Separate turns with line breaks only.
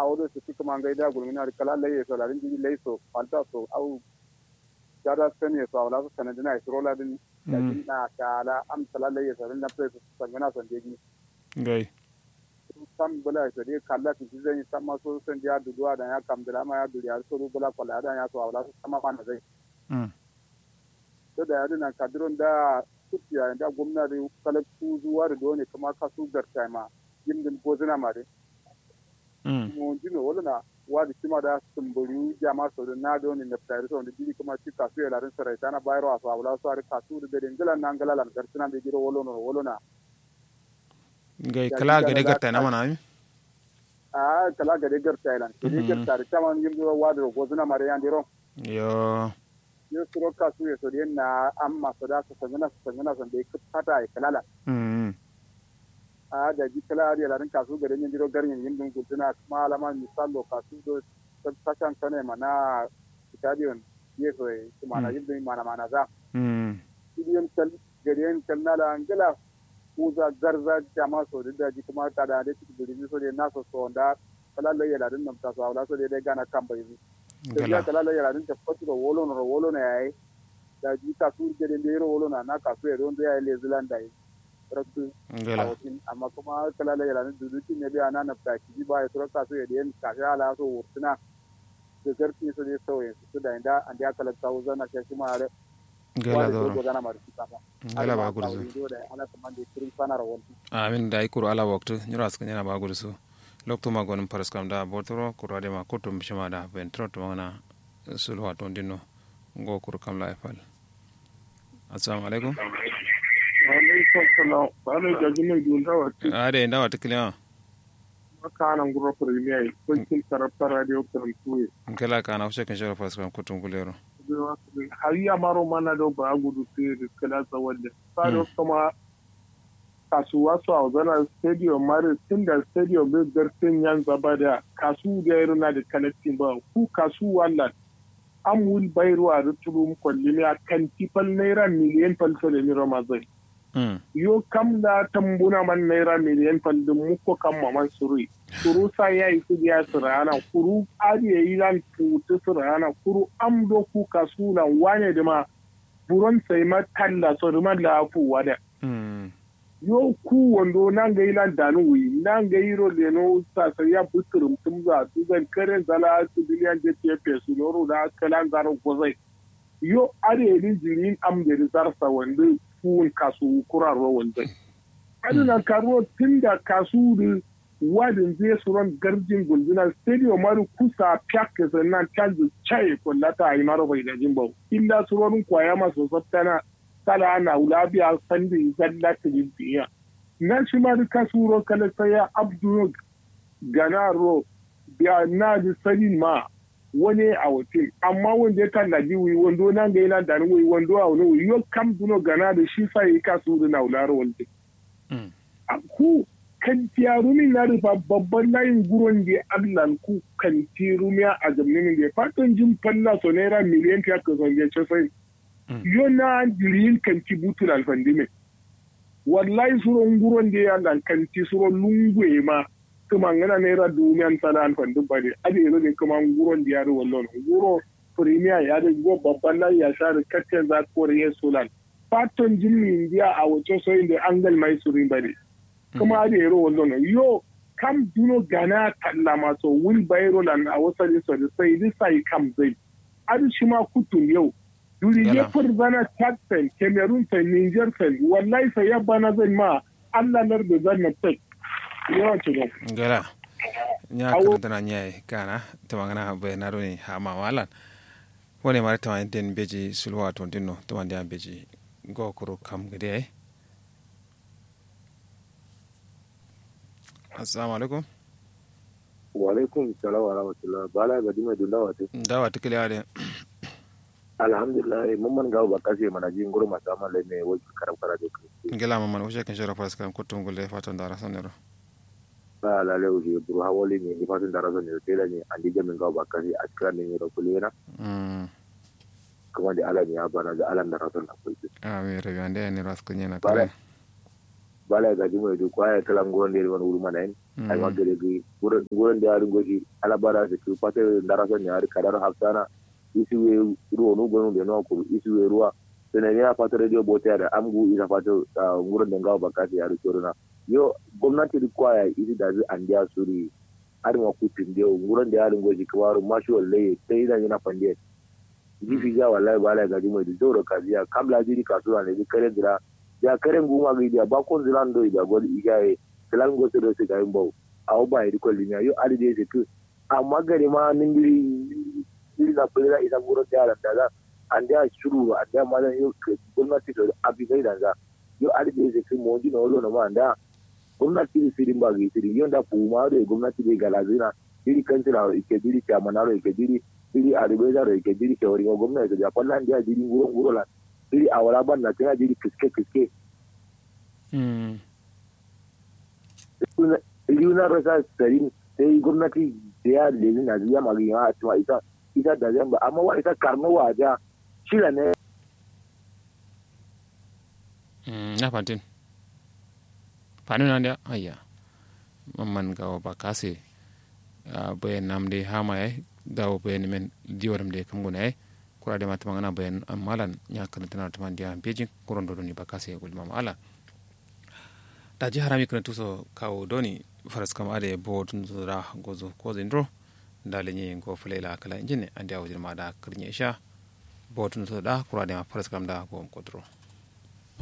awdo su ci kuma ngai da gulmina da kala laye so larin jiji lai so falta so au jada sani so awla so sanan dina isro la din da din na kala am kala laye so din na pre so sangana son deji
gai
sam bula so de kala ki zai sam ma so san dia duduwa da ya kam da ma ya duriya so bula kwala da ya so awla so sama ma na zai
mm
to da yadda kadiron da kuciya da gwamnati kalaktu zuwa da dole kuma kasu garta ma yindin gozina ma dai
mm
mo jino wala na wadi kima da sumburu jama so da na doni na fitari so da jiri kuma ci kasu ya larin sarai tana bayarwa a wala so ari kasu da den galan nan galala na gartina da giro wolo no wolo na
gai kala ga de garta na mana mi
a kala ga de garta ilan ke de garta da kama yimdo wadi gozina ma da yan diro
yo
yo suro kasu ya so da na amma so da so sangana so sangana so da kata ai kalala
mm
a da ji kala da larin kasu garin yin jiro garin yin dun guduna kuma alama misalo kasu do tashan kane mana stadion yeso e kuma na yin dun mana mana za
mm
idiyon kal garin kal na da angela uza garza jama so da ji kuma ta da da ci gudun so da naso so da kala la yala din nan ta so ala so da da gana kan bai da ya
gala
kala la yala din ta fatu da wolo no wolo ne yayi da ji kasu garin da yero wolo na na kasu e don da yayi le zilanda yi rakku
gala
awatin amma kuma kala la yala duduti ne biya na nafta ki ba ya turka so ya den ka ga ala so wurtuna da garti so ne so ya su da inda an da kala ta uzana ta shi ma are
gala
do
doro
gana mar ki ba
gala ba gurzu
do da ala kuma da kirin sana rawon
amin da ikuru ala waktu nyura aska nyana ba gurzu lokto ma gonum paras kam da botoro kurade ma kutum bishima da ventro to mana sulhu aton dinno ngo kur kam la ifal assalamu alaikum
alaikum salam bana jaji mai dunda wata
ade ndawa tikliya
makanan gura premier kunkin tarafta radio karantuwe
kala kana ushe kan shara paras kam kutum kulero
har ya maro mana da ba gudu sai da kala tsawon da sado kuma kasuwa su a zana stadium mare tun da stadium bai gartin yan zaba da kasu da ya runa da connecting ba ku kasu wallan an wul bayarwa da turu kwalli ne a kan tifal naira miliyan falsa da ni ramazai
mm
yo kam da tambuna man naira miliyan faldin muko kan maman suri kuru sa ya yi su biya su rana kuru ariya yi lan putu su rana kuru am do ku kasuna wane da ma buron sai ma talla so da ma lafu wada
mm
yo ku wando nan ga ilan danu wi nan ga iro le no sa sa ya buturum tum za tu gan karen zala su biliyan je te su loro da kalan zaro gozai yo ariya ni jirin am da zarsa wanda fuun kasu kurarwa wanzai. Aduna karo tun da kasu da wadin zai suron garjin gulzina stadium maru kusa piak sannan canji chai kullata a yi maro bai da jimbo. Illa surorin kwaya masu sattana sala ana wulabiya sandi zalla ta biya. Na shi ma da kasuro kala saya abdu ganaro biya na ji sanin ma wani a hotel amma wanda ya kan laji wi wando nan ga yana da wi wando a wani wi yo kam duno gana da shi sa yi ka su da na ular wanda
mm
a ku kan tiyarumi na rufa babban layin guron da allan ku kan tiyarumi a jamnin da fatan jin falla so naira miliyan fiya ka zonge ce sai
Mm.
yo na dirin kan ti butul alfandime wallahi suron guron da ya lan kan ti suron lungwe ma kuma ngana naira dumiyan sana alfandin bane ade yanzu ne kuma guron da ya ru wallon guro premier ya da go babban layi ya sha da kakken za kore ya solan fatan jin indiya a wace soyin da angal mai surin bane kuma ade yaro wallon yo kam duno gana kalla maso wil bayro lan a wasali so da sai di sai kam zai adu shi ma kutun yau duri
Yala.
ya furzana chad fen cameroon fen niger fen wallahi sai ya bana zai ma allah lar da zan na tek yawa ce ba
gala nya
Awo-
karantana nya kana tamangana be naroni ha ma walan woni mare taman den beji sulwa ton dinno taman dia beji go kuro kam gede ay assalamu alaikum
wa alaikum salam wa rahmatullah bala ga dima dulla wate
dawa tikili ade
alhamdulillah mun man gawo ba kashe mana jin gurma ta mallai ne wai karam kara da ku
ngela mamman ushe kan shara paras kam kutum gulle fatan dara sanero
ba la le uji buru hawali ne ni fatin da razan ne tela ne an dije min gawo ba kashe a cikin ne da kulena
mm
kuma da alan ya bana da alan da razan na kulki
a mi rebi ande ni ras kunya na
Bala.
kare
bala ga jimo do ko ay kala ngoron de won wuri mana en ay ma gere gi ngoron de ari goji ala bara se ku pate ndara so nyaari kadar haftana isi we ruwa no gonu de no ko isi we ruwa sene ya pate radio bote da amgu isa pate ngoron de ngaw bakati ari corona yo gwamnati rikwaya isi da zai an dia suri arin wa kutin de ngoron de ari goji kwaru mashi wallahi sai da yana fande jifi ja wallahi bala ga jimo de doro kaziya kabla jiri kasuwa ne kare dira ya karen guma ga idia bakon zilan do idia gol igaye zilan go se do se gayin bau awo ba iri ko linya yo ali de se ku amma gari ma ningiri ningiri na pera ida guro ta ala daga ande a shuru ande ma da yo gwamnati do abi ga idan za yo ali de se ku mo ji no lo no ma anda gwamnati di sirin ba ga sirin yo da puma do gwamnati de galazina iri kansila ike diri chamanaro ike diri iri aribeza ro ike diri shawari gwamnati da kwallan dia diri nguro nguro la iri a wala ban na tana jiri kiske kiske Yuna rasa sarin sai gwamnati da ya lezi na ziya magi ya cewa ita ita da zamba amma wa ita karno wa ja shila ne
na fantin fanu na da ayya mamman ga ba kase bayan nam de hama ya dawo bayan men diwaram de kam guna ya kurade ma tamangana bayan amalan nya kana tana tama dia beji kuron do ni bakase gul mama ala da ji harami kana tuso kawo doni faras kam ade bo tun da gozo ko zindro da lenye go fulela kala injine ande awjir ma da kirnya sha bo tun da kurade ma faras kam da go kodro